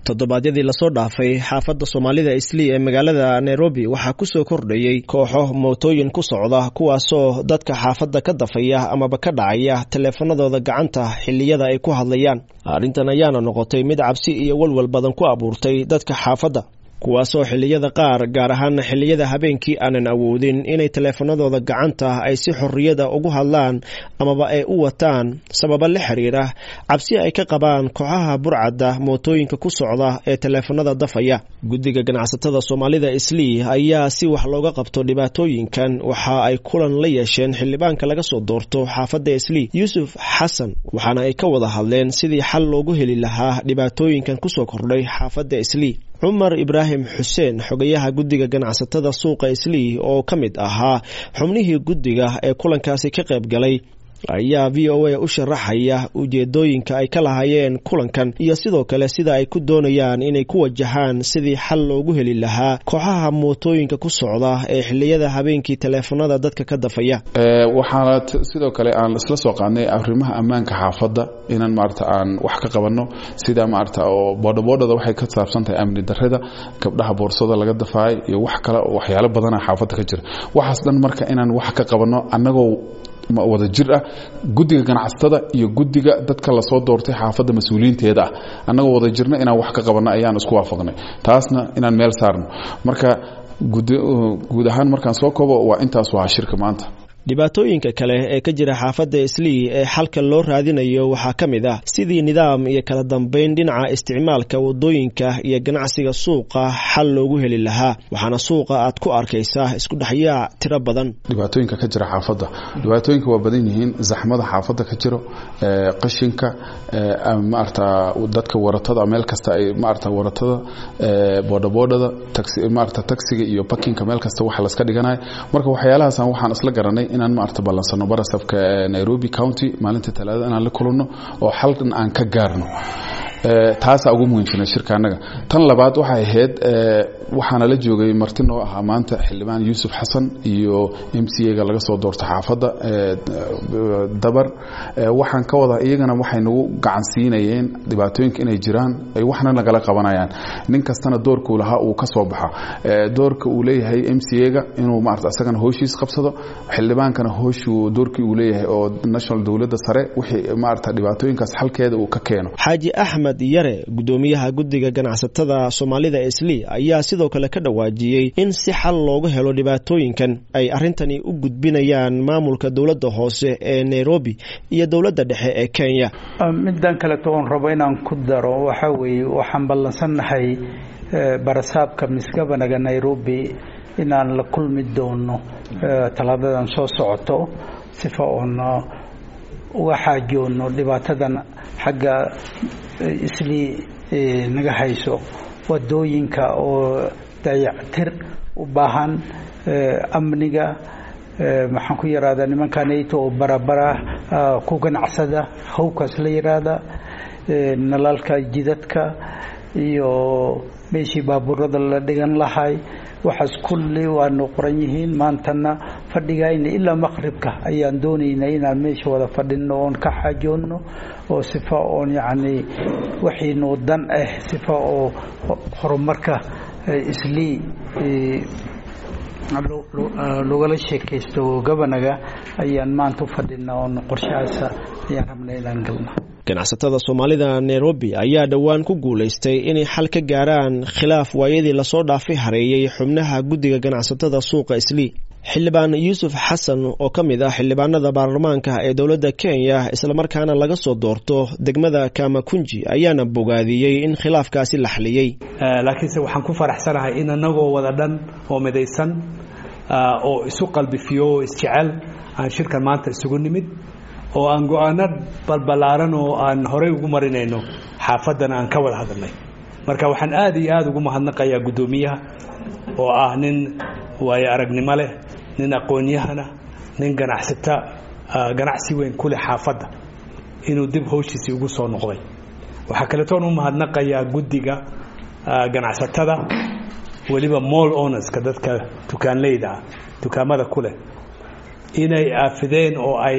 toddobaadyadii lasoo dhaafay xaafadda soomaalida islii ee magaalada nairobi waxaa kusoo kordhayey kooxo mootooyin ku socda kuwaasoo dadka xaafadda ka dafaya amaba ka dhacaya taleefanadooda gacanta xilliyada ay ku hadlayaan arrintan ayaana noqotay mid cabsi iyo walwal badan ku abuurtay dadka xaafadda kuwaasoo xilliyada qaar gaar ahaan xilliyada habeenkii aanan awoodin inay taleefanadooda gacanta ay si xorriyada ugu hadlaan amaba ay u wataan sababa la xiriira cabsi ay ka qabaan kooxaha burcadda mootooyinka ku socda ee taleefanada dafaya guddiga ganacsatada soomaalida islii ayaa si wax looga qabto dhibaatooyinkan waxa ay kulan la yeesheen xildhibaanka laga soo doorto xaafadda islii yuusuf xasan waxaana ay ka wada hadleen sidii xal loogu heli lahaa dhibaatooyinkan kusoo kordhay xaafadda islii cumar ibraahim xuseen xogayaha guddiga ganacsatada suuqa islii oo ka mid ahaa xubnihii guddiga ee kulankaasi ka qayb galay ayaa v o a u sharaxaya ujeedooyinka ay ka lahaayeen kulankan iyo sidoo kale sida ay ku doonayaan inay ku wajahaan sidii xal loogu heli lahaa kooxaha mootooyinka ku socda ee xiliyada habeenkii taleefanada dadka ka dafaya waxaana sidoo kale aan isla soo qaadnay arrimaha ammaanka xaafadda inaan maarata aan wax ka qabanno sida maarata oo boodhaboodhada waxay ka saabsan tahay amni darrida gabdhaha boorsada laga dafaay iyo wax kale waxyaalo badana xaafadda ka jira waxaas dhan marka inaan wax ka qabanno annagoo wada jir ah guddiga ganacsatada iyo guddiga dadka lasoo doortay xaafadda mas-uuliyiinteeda ah annagoo wada jirna inaan wax ka qabanno ayaan isku waafaqnay taasna inaan meel saarno marka guud ahaan markaan soo koobo waa intaas waa shirka maanta dhibaatooyinka kale ee ka jira xaafadda islii ee xalka loo raadinayo waxaa ka mid ah sidii nidaam iyo kala dambeyn dhinaca isticmaalka wadooyinka iyo ganacsiga suuqa xal loogu heli lahaa waxaana suuqa aad ku arkaysaa isku dhexyaac tiro badan dhibaatooyinka ka jira xaafadda dhibaatooyinka waa badan yihiin zaxmada xaafadda ka jiro qashinka maarata dadka waratada meel kasta ay maarata waratada boodhaboodhada maarata taksiga iyo bakinka meel kasta wax laska dhiganayo marka waxyaalahaasaan waxaan isla garanay inaan maarata ballansano barasabka nairobi county maalinta talaadada inaan la kulanno oo xalkan aan ka gaarno taasaa ugu muhiimsanay shirka annaga tan labaad waxay ahayd waxaana la joogay marti noo ahaa maanta xildhibaan yuusuf xasan iyo m c a ga laga soo doorta xaafadda dabar waxaan ka wada iyagana waxay nagu gacan siinayeen dhibaatooyinka inay jiraan ay waxna nagala qabanayaan nin kastana doorkuu lahaa uu ka soo baxa doorka uu leeyahay m c a ga inuu maarata isagana hooshiis qabsado xildhibaankana hooshuu doorkii uu leeyahay oo national dowladda sare wixii maarata dhibaatooyinkaas xalkeeda uu ka keeno xaaji axmed yare gudoomiyaha guddiga ganacsatada soomaalida islii ayaa sidoo kale ka dhawaajiyey in si xal loogu helo dhibaatooyinkan ay arrintani u gudbinayaan maamulka dowladda hoose ee nairobi iyo dowladda dhexe ee kenya middan kaleto oon rabo inaan ku daro waxaa weeye waxaan ballansannahay barasaabka misgabanaga nairobi inaan la kulmi doono talaadadan soo socoto sifa oon uga xaajoono dhibaatadan xagga islii naga hayso wadooyinka oo dayactir u baahan amniga maxaan ku yidhahdaa nimankanayto oo barabara ku ganacsada hawkaas la yidhaahda nalalka jidadka iyo meeshii baabuurada la dhigan lahay waxaas kulli waanu qoran yihiin maantana fadhigayna ilaa maqribka ayaan doonaynaa inaan meesha wada fadhino oon ka xaajoonno oo sifa oon yacni waxiinoo dan ah sifa oo horumarka islii logala sheekaysto gabanaga ayaan maanta u fadhinaa oon qorshahaas ayaan rabnaa inaan galno ganacsatada soomaalida nairobi ayaa dhowaan ku guulaystay inay xal ka gaaraan khilaaf waayadii lasoo dhaafay hareeyey xubnaha guddiga ganacsatada suuqa islii xildhibaan yuusuf xasan oo ka mid ah xildhibaanada baarlamaanka ee dowladda kenya islamarkaana laga soo doorto degmada kamakunji ayaana bogaadiyey in khilaafkaasi la xaliyey laakiinse waxaan ku faraxsanahay in anagoo wada dhan oo midaysan oo isu qalbifiyo oo isjecel aan shirkan maanta isugu nimid oo aan go-aano balbalaaran oo aan horey ugu marinayno xaafaddana aan ka wada hadalnay marka waxaan aada iyo aada ugu mahadnaqayaa guddoomiyaha oo ah nin waayo aragnimo leh nin aqoon-yahana nin ganacsata ganacsi weyn ku leh xaafadda inuu dib howshiisii ugu soo noqday waxaa kaletoon u mahadnaqayaa guddiga ganacsatada weliba mall ownerska dadka dukaanleyda ah dukaamada ku leh inay aafideen oo ay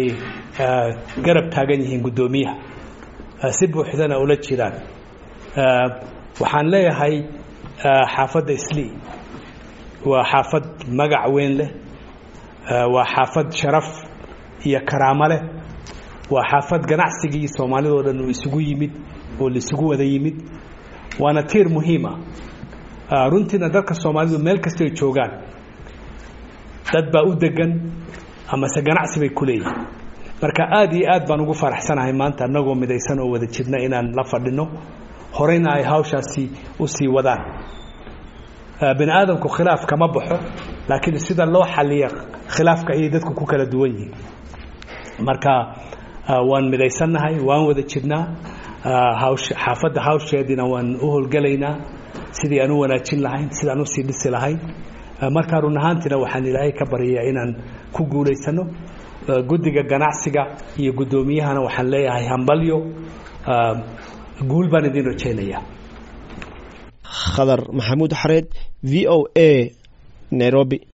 garab taagan yihiin guddoomiyaha si buuxdana ula jiraan waxaan leeyahay xaafadda islii waa xaafad magac weyn leh waa xaafad sharaf iyo karaamo leh waa xaafad ganacsigii soomaalidoo dhan uu isugu yimid oo laisugu wada yimid waana tiir muhiima runtiina dadka soomaalidu meel kastay joogaan dad baa u degan amase ganacsi bay ku leeyihin marka aada iyo aad baan ugu faraxsanahay maanta annagoo midaysan oo wada jirna inaan la fadhino horeyna ay hawshaasi u sii wadaan bini aadamku khilaaf kama baxo laakiin sida loo xaliya khilaafka ayay dadku ku kala duwan yihiin marka waan midaysannahay waan wada jirnaa xaafadda hawsheediina waan u howlgelaynaa sidii aan u wanaajin lahayn sidaan usii dhisi lahayn markaa run ahaantiina waxaan ilaahay ka baryayaa inaan ku guulaysano guddiga ganacsiga iyo guddoomiyahana waxaan leeyahay hambalyo guul baan idin rajaynayaa khadar maxamuud xareed v o a nairobi